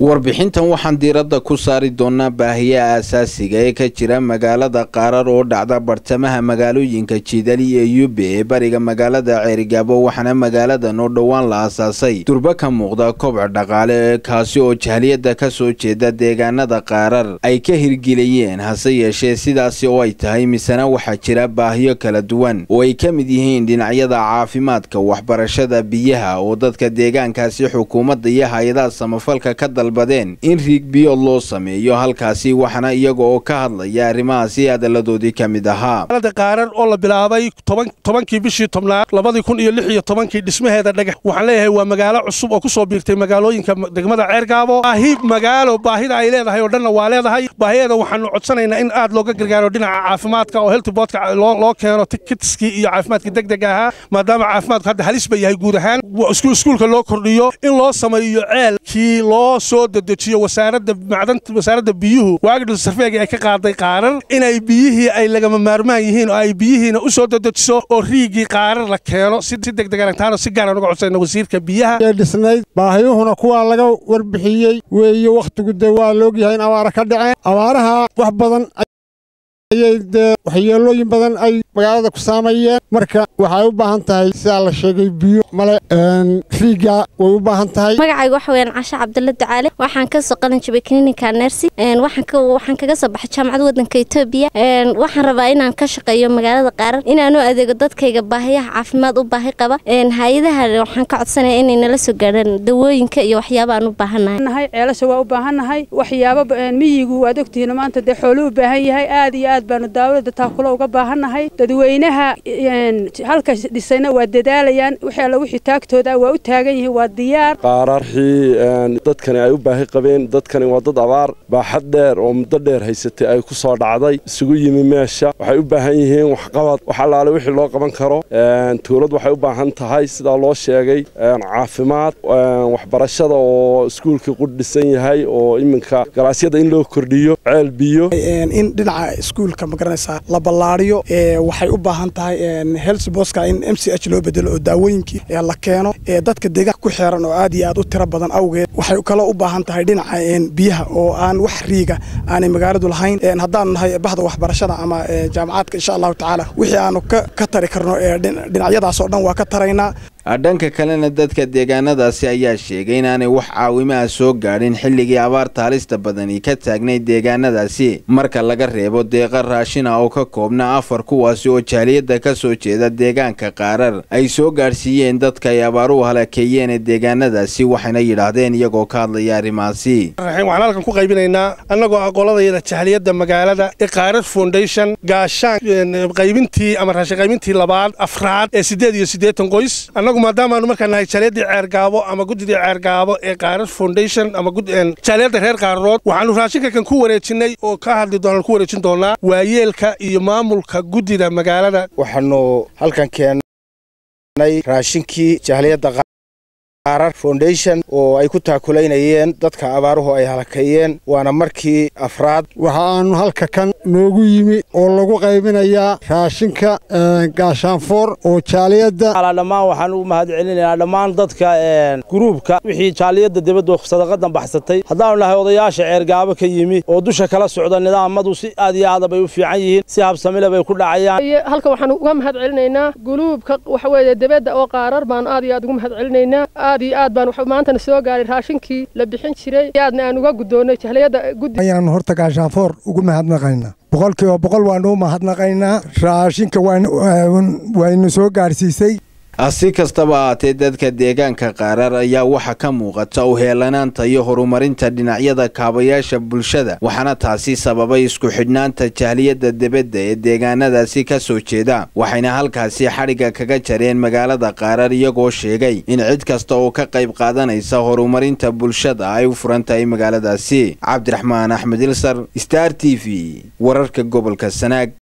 warbixintan waxaan diiradda ku saari doonaa baahiyaha asaasiga ee ka jira magaalada qaarar oo dhacda bartamaha magaalooyinka jidali iyo yube ee bariga magaalada ceerigaabo waxaana magaaladan oo dhowaan la aasaasay durba ka muuqda kobca dhaqaale ee kaasi oo jahliyadda ka soo jeeda deegaanada qaarar ay ka hirgeliyeen hase yeeshee sidaasi oo ay tahay misena waxaa jira baahiyo kala duwan oo ay ka mid yihiin dhinacyada caafimaadka waxbarashada biyaha oo dadka deegaankaasi xukuumadda iyo hay-adaha samafalka ka dalbadeen in riig biyood loo sameeyo halkaasi waxaana iyaga oo ka hadlaya arrimahaasi hadalladoodii ka mid ahaa qaarar oo la bilaabay tobankii bishii tobnaad labadii kun iyo lix iyo tobankii dhismaheeda dhagax waxaan leeyahay waa magaalo cusub oo ku soo biirtay magaalooyinka degmada ceergaabo baahi magaalo baahida ay leedahay oo dhanna waa leedahay baahiyeeda waxaanu codsanaynaa in aad looga gargaaro dhinaca caafimaadka oo heltiboodka loo keeno tikitskii iyo caafimaadkii degdeg ahaa maadaama caafimaadku hadda halis ba yahay guud ahaan iskuulka loo kordhiyo in loo sameeyo ceelkii loo soo dedejiyo wasaaradda macdanta wasaaradda biyuhu waagdhil sarfeegi ay ka qaaday qaarar inay biyihii ay lagama maarmaan yihiin oo ay biyihiina u soo dedejiso oo riigii qaarar la keeno si degdeg aragtaano si gaara uga codsayna wasiirka biyaha dhisnayd baahiyuhuna kuwaa laga warbixiyey weeye wakhtigu dee waa laogyahay in abaara ka dhaceen abaaraha wax badan ayay dee waxyeelooyin badan ay magaalada ku saameeyeen marka waxay u baahan tahay sidaa la sheegay biyo male riiga way u baahan tahay magacayga waxa weyaan casha cabdulla ducaale waxaan ka soo qalin jabay klinika nersi waxaan kaga soo baxay jaamacad waddanka etoobiya waxaan rabaa inaan ka shaqeeyo magaalada qaarar inaan u adeego dadkayga baahiyaha caafimaad u baahi qaba hay-adaha waxaan ka codsanaya inay nala soo gaadhaan dawooyinka iyo waxyaaba aan u baahannahay ceelasha waa u baahannahay waxyaaba miyigu waad ogtihiin maanta dee xooluu u baahan yahay aad iyo aad baanu daawada taakulo uga baahannahay dadweynaha halka dhisayna waa dadaalayaan wixii alla wixii taagtooda waa u taagan yihiin waa diyaar qaararxii dadkani ay u baahi qabeen dadkani waa dad abaar baaxad dheer oo muddo dheer haysatay ay ku soo dhacday isugu yimi meesha waxay u baahan yihiin waxqabad wax allaale wixii loo qaban karo tuulad waxay u baahan tahay sidaa loo sheegay caafimaad waxbarashada oo iskuulkii qudh dhisan yahay oo iminka galaasyada in loo kordhiyo ceel biyo in dhinaca iskuulka magaranaysaa la ballaariyo waxay u baahan tahay helsboska in m c h loo bedelo oo daawooyinkii la keeno dadka deegaanka ku xeeran oo aad iyo aad u tiro badan awgeed waxay kaloo u baahan tahay dhinaca biyaha oo aan wax riiga aanay magaaladu lahayn haddaanu nahay bahda waxbarashada ama jaamacaadka insha allahu tacaala wixii aanu ka tari karno dhinacyadaas oo dhan waa ka taraynaa dhanka kalena dadka deegaanadaasi ayaa sheegay inaanay wax caawimaha soo gaadhin xilligii abaarta halista badani ka taagnayd deegaanadaasi marka laga reebo deeqa raashina oo ka koobna afar kuwaasi oo jaaliyadda ka soo jeeda deegaanka qaarar ay soo gaadhsiiyeen dadka ay abaaruhu halakeeyeen ee deegaanadaasi waxayna yidhaahdeen iyagoo ka hadlaya arrimahaasi waxaan halkan ku qaybinaynaa annagoo aqoladayada jahliyadda magaalada ee qaarar foundation gaashaan qaybintii ama raashin qaybintii labaad afraad ee siddeed iyo siddeetan qoys maadaamaanu markaa nahay jaaliyadii ceergaabo ama guddidii ceergaabo ee qaarar foundation ama jaaliyadda reer qaararood waxaanu raashinka kan ku wareejinay oo ka hadli doonaan ku wareejin doonaa waayeelka iyo maamulka guddida magaalada waxaanu halkan keennay raashinkii jahliyadda qaarar foundation oo ay ku taakulaynayeen dadka abaaruhu ay halakeeyeen waana markii afraad waxa aanu halka kan noogu yimi oo lagu qaybinayaa raashinka gaashaanfoor oo jaaliyadda dhammaan waxaan u mahad celinaynaa dhammaan dadka guruubka wixii jaaliyadda dibadda sadaqadan baxsatay haddaanu nahay odayaasha ceergaabo ka yimi oo dusha kala socda nidaamadu si aad iyo aada bay u fiican yihiin si habsamile bay ku dhacayaan halka waxaan uga mahad celinaynaa guruubka waxa weeye dibadda oo qaarar baanu aad iyo aad ugu mahad celinaynaa aad iyo aad baan maantana soo gaaray raashinkii la bixin jiray aadna aan uga guddoonnay jahliyadda guddi ayaanu horta gaashaanfoor ugu mahadnaqaynaa boqolkiiba boqol waanu u mahadnaqaynaa raashinka waynu soo gaadhsiisay si kastaba ahaatee dadka deegaanka qaarar ayaa waxa ka muuqata u heelanaanta iyo horumarinta dhinacyada kaabayaasha bulshada waxaana taasi sababay isku xidhnaanta jahliyadda debadda ee deegaanadaasi ka soo jeeda waxayna halkaasi xadhigga kaga jareen magaalada qaarar iyagoo sheegay in cid kasta oo ka qayb qaadanaysa horumarinta bulshada ay u furan tahay magaaladaasi cabdiraxmaan axmed ilsar star t v wararka gobolka sanaag